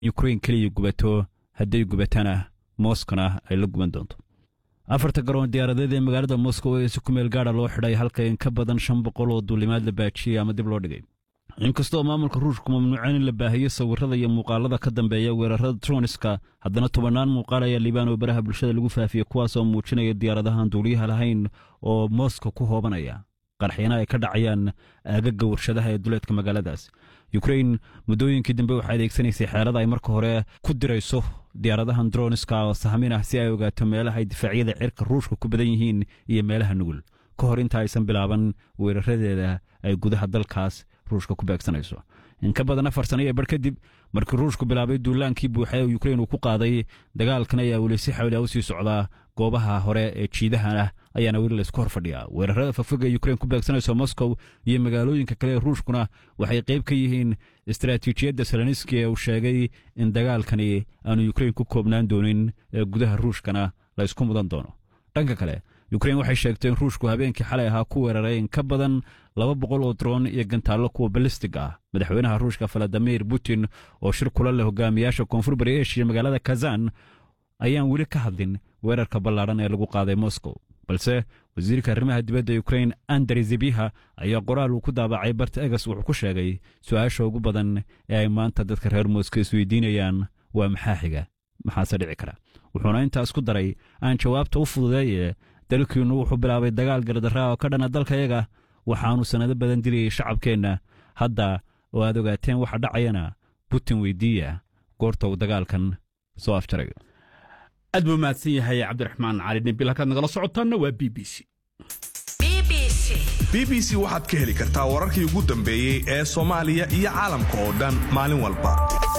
ukrain keliya gubato hadday gubatana moskona ay la guban doonto afarta garoon diyaaradeed ee magaalada moskow ee si ku meel gaadha loo xidhay halka in ka badan shan boqol oo duulimaad la baajiyey ama dib loo dhigay inkastoo maamulka ruushku mamnuuceen in la baahiyo sawirada iyo muuqaalada ka dambeeya weerarada troniska haddana tobannaan muuqaal ayaa liibaan oo baraha bulshada lagu faafiyey kuwaasoo muujinaya diyaaradahan duuliyaha lahayn oo moskow ku hoobanaya qarxiyana ay ka dhacayaan aagaga warshadaha ee duleedka magaaladaas yukrain muddooyinkii dambe waxay adeegsanaysay xeelada ay marka hore ku dirayso diyaaradahan droniska oo sahmin ah si ay ogaato meelaha ay difaacyada cirka ruushka ku badan yihiin iyo meelaha nugul ka hor inta aysan bilaaban weeraradeeda ay gudaha dalkaas ruushka ku beegsanayso in ka badan afar sana iyo bar kadib markii ruushku bilaabay duulaankii buuxa ee yukrain uu ku qaaday dagaalkan ayaa weli si xawli ah u sii socdaa goobaha hore ee jiidahan ah ayaana weli laysku hor fadhiyaa weerarada fafog ee yukrain ku beegsanayso moskow iyo magaalooyinka kale ee ruushkuna waxay qayb ka yihiin istaraatiijiyadda seloniski ee uu sheegay in dagaalkani aanu yukrain ku koobnaan doonin ee gudaha ruushkana la ysku mudan doono dhanka kale yukrain waxay sheegtay in ruushku habeenkii xalay ahaa ku weeraray in ka badan laba boqol oo droon iyo gantaallo kuwa balistig ah madaxweynaha ruushka valadimir putin oo shir kula leh hogaamiyaasha koonfur bari eshiya magaalada kazan ayaan weli ka hadlin weerarka ballaadhan ee lagu qaaday moskow balse wasiirka arrimaha dibadda yukrain andrey zebiha ayaa qoraal uu ku daabacay barta egas wuxuu ku sheegay su'aasha ugu badan ee ay maanta dadka reer moskow isweydiinayaan waa maxaa xiga maxaase dhici kara wuxuuna intaas ku daray aan jawaabta u fududeeye dalkiinnu wuxuu bilaabay dagaal gardarraa oo ka dhana dalkayaga waxaannu sannado badan dilayay shacabkeenna hadda oo aad ogaateen waxa dhacayana butin weydiiya goorta uu dagaalkan soo afjarayo aad buu mahadsan yahay cabdiraxmaan cali nebil halkaad nagala socotaanna waa b b c b b c waxaad ka heli kartaa wararkii ugu dambeeyey ee soomaaliya iyo caalamka oo dhan maalin walba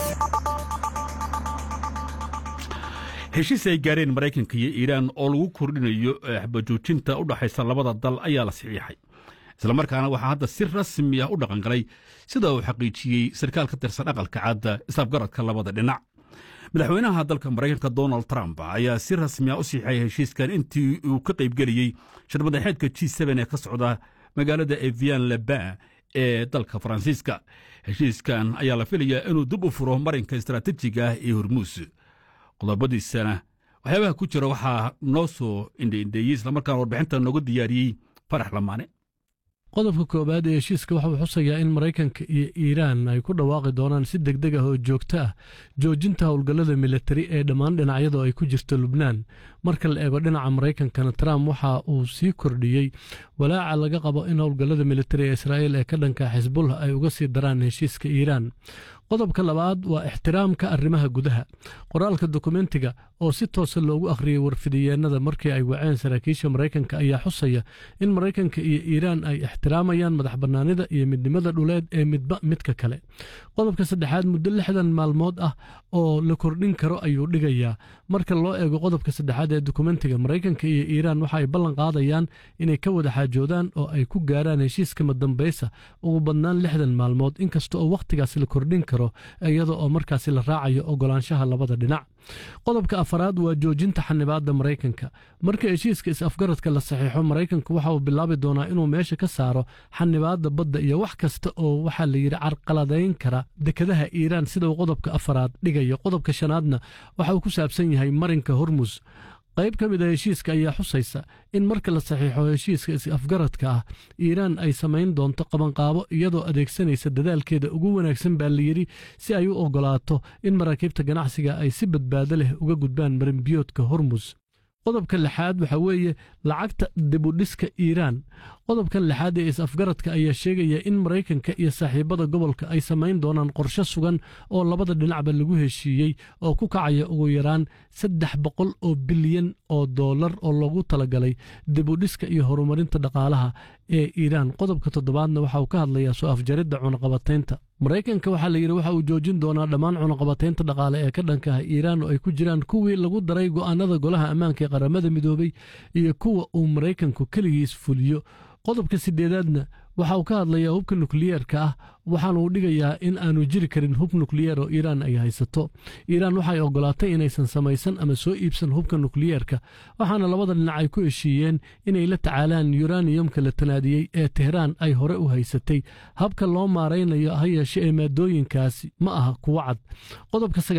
heshiis ay gaareen maraykanka iyo iiraan oo lagu kordhinayo xabajoojinta u dhaxaysa labada dal ayaa la saxiixay islamarkaana waxaa hadda si rasmi ah u dhaqangalay sida uu xaqiijiyey sarkaal ka tirsan aqalka caadda isafgaradka labada dhinac madaxweynaha dalka maraykanka donald trump ayaa si rasmi ah u siixay heshiiskan intii uu ka qaybgeliyey shirmadaxeedka g ee ka socda magaalada evian leba ee dalka faransiiska heshiiskan ayaa la filayaa inuu dib u furo marinka istaraatiijiga ah ee hormuus qodobadiisana waxyaabaha ku jira waxaa noo soo indheindheeyey islamarkaana warbixinta nooga diyaariyey farax lamaane qodobka koowaad ee heshiiska waxa uu xusayaa in maraykanka iyo iiraan ay ku dhawaaqi doonaan si deg deg ah oo joogto ah joojinta howlgallada militari ee dhammaan dhinacyadu ay ku jirto lubnaan marka la eego dhinaca maraykankana trump waxa uu sii kordhiyey walaaca laga qabo in howlgallada militari ee israa'iil ee ka dhanka xisbullah ay uga sii daraan heshiiska iiraan qodobka labaad waa ixtiraamka arrimaha gudaha qoraalka dokumentiga oo si toosa loogu akhriyey warfidiyeennada markii ay waceen saraakiisha maraykanka ayaa xusaya in maraykanka iyo iiraan ay ixtiraamayaan madax bannaanida iyo midnimada dhuleed ee midba midka kale qodobka saddexaad muddo lixdan maalmood ah oo la kordhin karo ayuu dhigayaa marka loo eego qodobka saddexaad ee dokumentiga maraykanka iyo iiraan waxa ay ballan qaadayaan inay ka wada xaajoodaan oo ay ku gaaraan heshiiska madambaysa ugu badnaan lixdan maalmood inkasta oo wakhtigaas la kordhin karo iyada oo markaasi la raacayo ogolaanshaha labada dhinac qodobka afaraad waa joojinta xanibaadda maraykanka marka heshiiska is-afgaradka la saxiixo maraykanku waxa uu bilaabi doonaa inuu meesha ka saaro xanibaadda badda iyo wax kasta oo waxaa la yidhi carqaladayn kara dekadaha iiraan sida uu qodobka afaraad dhigayo qodobka shanaadna waxa uu ku saabsan yahay marinka hormus qayb ka mid a heshiiska ayaa xusaysa in marka la saxiixo heshiiska is-afgaradka ah iiraan ay samayn doonto qabanqaabo iyadoo adeegsanaysa dadaalkeeda ugu wanaagsan baa layidhi si ay u oggolaato in maraakiibta ganacsiga ay si badbaado leh uga gudbaan marinbiyoodka hormus qodobka lixaad waxa weeye lacagta dibudhiska iiraan qodobkan lixaad ee is-afgaradka ayaa sheegaya in maraykanka iyo saaxiibada gobolka ay samayn doonaan qorshe sugan oo labada dhinacba lagu heshiiyey oo ku kacaya ugu yaraan saddex boqol oo bilyan oo dollar oo loogu talagalay dibudhiska iyo horumarinta dhaqaalaha ee iiraan qodobka toddobaadna waxa uu ka hadlayaa soo afjaridda cunaqabataynta maraykanka waxaa la yidhi waxa uu joojin doonaa dhammaan cunaqabataynta dhaqaale ee ka dhanka ah iiraan oo ay ku jiraan kuwii lagu daray go'aanada golaha ammaanka ee qaramada midoobay iyo kuwa uu maraykanku keligiis fuliyo qodobka sideedaadna waxa uu ka hadlayaa hubka nukliyeerka ah waxaana uu dhigayaa in aanu jiri karin hub nukliyeer oo iiraan ay haysato iiraan waxay oggolaatay inaysan samaysan ama soo iibsan hubka nukliyeerka waxaana labada dhinac ay ku heshiiyeen inay la tacaalaan yuraniyumka la tanaadiyey ee tehraan ay hore u haysatay habka loo maaraynayo ha yeeshe ee maadooyinkaasi ma aha kuwo cad qodobka